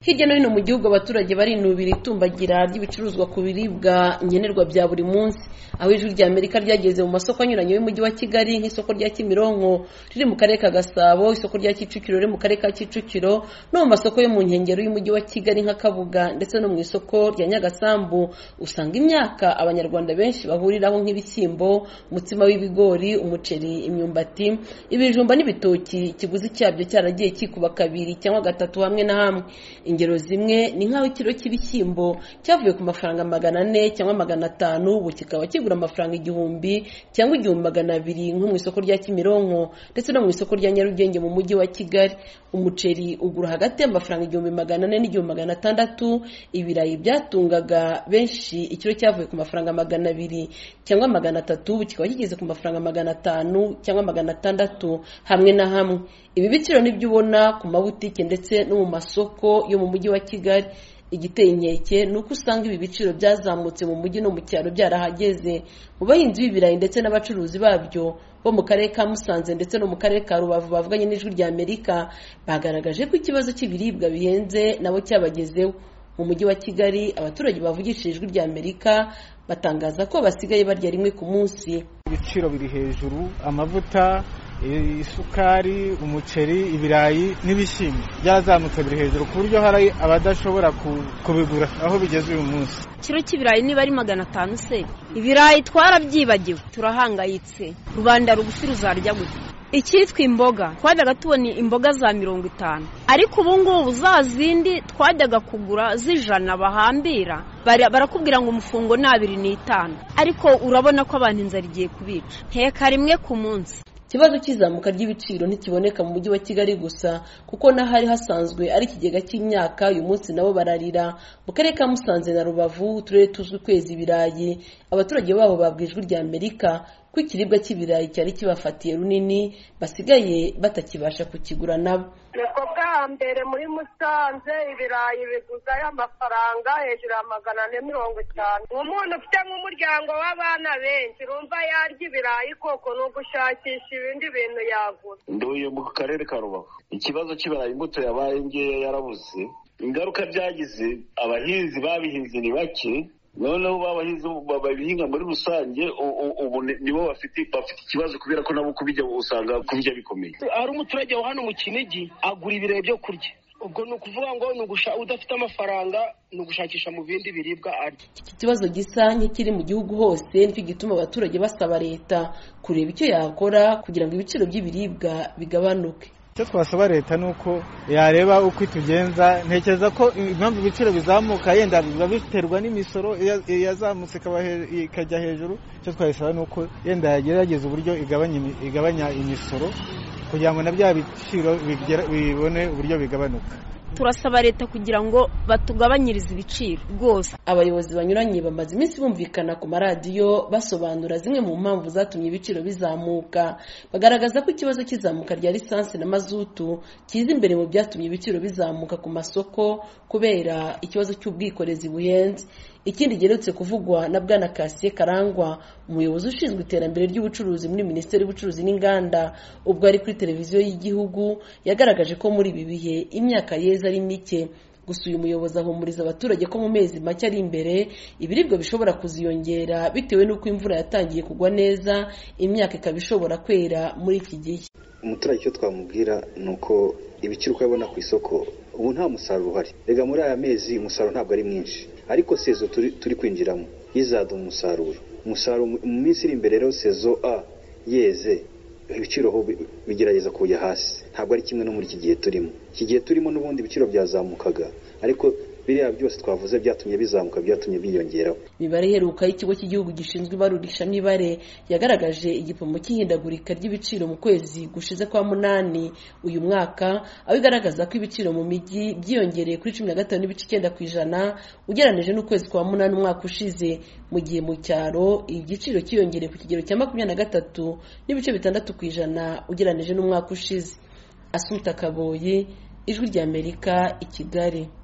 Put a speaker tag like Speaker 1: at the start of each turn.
Speaker 1: hirya no hino mu gihugu abaturage barinubira itumbagira ry'ibicuruzwa ku biribwa nkenerwa bya buri munsi aho ijwi rya Amerika ryageze mu masoko anyuranye y'umujyi wa Kigali nk'isoko rya Kimironko riri mu karere ka Gasabo isoko rya Kicukiro riri mu karere ka Kicukiro no mu masoko yo mu nkengero y'umujyi wa Kigali nka Kabuga ndetse no mu isoko rya Nyagasambu usanga imyaka abanyarwanda benshi bahuriraho nk'ibishyimbo umutsima w'ibigori umuceri imyumbati ibijumba n'ibitoki ikiguzi cyabyo cyaragiye kikuba kabiri cyangwa gatatu hamwe na hamwe ingero zimwe ni nk'aho ikiro cy'ibishyimbo cyavuye ku mafaranga magana ane cyangwa magana atanu ubu kikaba kigura amafaranga igihumbi cyangwa igihumbi magana abiri nko mu isoko rya kimironko ndetse no mu isoko rya nyarugenge mu mujyi wa kigali umuceri ugura hagati y'amafaranga igihumbi magana ane n'igihumbi magana atandatu ibirayi byatungaga benshi ikiro cyavuye ku mafaranga magana abiri cyangwa magana atatu ubu kikaba kigeze ku mafaranga magana atanu cyangwa magana atandatu hamwe na hamwe ibi biciro nibyo ubona ku mabutike ndetse no mu masoko yo mu mujyi wa kigali igiteye inkeke ni uko usanga ibi biciro byazamutse mu mujyi no mu cyaro byarahageze mu bahinzi b'ibirayi ndetse n'abacuruzi babyo bo mu karere ka Musanze ndetse no mu karere ka Rubavu bavuganye n'ijwi rya Amerika bagaragaje ko ikibazo cy'ibiribwa bihenze nabo cyabagezeho mu mujyi wa Kigali abaturage bavugishije ijwi rya Amerika batangaza ko basigaye barya rimwe ku munsi
Speaker 2: ibiciro biri hejuru amavuta isukari umuceri ibirayi n'ibishyimbo byazamutse biri hejuru ku buryo hari abadashobora kubigura aho bigeze uyu munsi
Speaker 3: ikiro cy'ibirayi niba ari magana atanu se ibirayi twarabyibagiwe turahangayitse rubanda rugufi ruzarya gute icyitwa imboga twajyaga tubona imboga za mirongo itanu ariko ubu ngubu za zindi twajyaga kugura z'ijana bahambira barakubwira ngo umufungo ni abiri n'itanu ariko urabona ko abantu inzara igiye kubica nteka rimwe ku munsi
Speaker 1: ikibazo cy'izamuka ry'ibiciro ntikiboneka mu mujyi wa kigali gusa kuko n'ahari hasanzwe ari ikigega cy'imyaka uyu munsi nabo bararira mu karere ka musanze na rubavu uturere tuzwi kwezi ibirayi abaturage baho babwijwe rya amerika ko ikiribwa cy'ibirayi cyari kibafatiye runini basigaye batakibasha kukigura nabo
Speaker 4: nibwo bwa mbere muri musanze ibirayi biguzayo amafaranga hejuru ya magana ane mirongo itanu umuntu ufite nk'umuryango w'abana benshi urumva yarya ibirayi koko ni ugushakisha ibindi bintu yagura
Speaker 5: nduye mu karere ka rubavu ikibazo cy'ibirayi imbuto yabaye ngeya yarabuze ingaruka byagize abahinzi babihinze ni bake noneho babahinzi babihinga muri rusange ubu nibo bafite bafite ikibazo kubera ko nabo kubijya usanga kubijya bikomeye
Speaker 6: hari umuturage wa hano mu kinigi agura ibirayi byo kurya ubwo ni ukuvuga ngo udafite amafaranga ni ugushakisha mu bindi biribwa arya
Speaker 1: iki kibazo gisa nk'ikiri mu gihugu hose nicyo gituma abaturage basaba leta kureba icyo yakora kugira ngo ibiciro by'ibiribwa bigabanuke
Speaker 2: icyo twasaba leta ni uko yareba uko itugenza ntekereza ko impamvu ibiciro bizamuka yenda biba biterwa n'imisoro yazamutse ikajya hejuru icyo twayisaba ni uko yenda yagerageza uburyo igabanya imisoro kugira ngo na bya biciro bibone uburyo bigabanuka
Speaker 3: turasaba leta kugira ngo batugabanyirize ibiciro rwose
Speaker 1: abayobozi banyuranye bamaze iminsi bumvikana ku maradiyo basobanura zimwe mu mpamvu zatumye ibiciro bizamuka bagaragaza ko ikibazo cy'izamuka rya lisansi na mazutu kiza imbere mu byatumye ibiciro bizamuka ku masoko kubera ikibazo cy'ubwikorezi buhenze ikindi giherutse kuvugwa na bwana kasiye karangwa umuyobozi ushinzwe iterambere ry'ubucuruzi muri minisiteri y'ubucuruzi n'inganda ubwo ari kuri televiziyo y'igihugu yagaragaje ko muri ibi bihe imyaka yeza ari mike gusa uyu muyobozi ahumuriza abaturage ko mu mezi make ari imbere ibiribwa bishobora kuziyongera bitewe n'uko imvura yatangiye kugwa neza imyaka ikaba ishobora kwera muri iki gihe
Speaker 7: umuturage icyo twamubwira ni uko ibiciro uko abona ku isoko ubu nta musaruro uhari rega muri aya mezi umusaruro ntabwo ari mwinshi ariko sezo turi kwinjiramo yizaduha umusaruro umusaruro mu minsi iri imbere rero sezo a yeze ibiciro aho bigerageza kujya hasi ntabwo ari kimwe no muri iki gihe turimo iki gihe turimo n'ubundi ibiciro byazamukaga ariko biriya byose twavuze byatumye bizamuka byatumye biyongeraho
Speaker 1: imibare iheruka y'ikigo cy'igihugu gishinzwe ibarurishamibare yagaragaje igipimo cy'ihindagurika ry'ibiciro mu kwezi gushize kwa munani uyu mwaka aho igaragaza ko ibiciro mu mijyi byiyongereye kuri cumi na gatanu n'ibice icyenda ku ijana ugereranije n'ukwezi kwa munani umwaka ushize mu gihe mu cyaro igiciro cyiyongereye ku kigero cya makumyabiri na gatatu n'ibice bitandatu ku ijana ugereranije n'umwaka ushize asuta kaboyi ijwi ry'amerika i kigali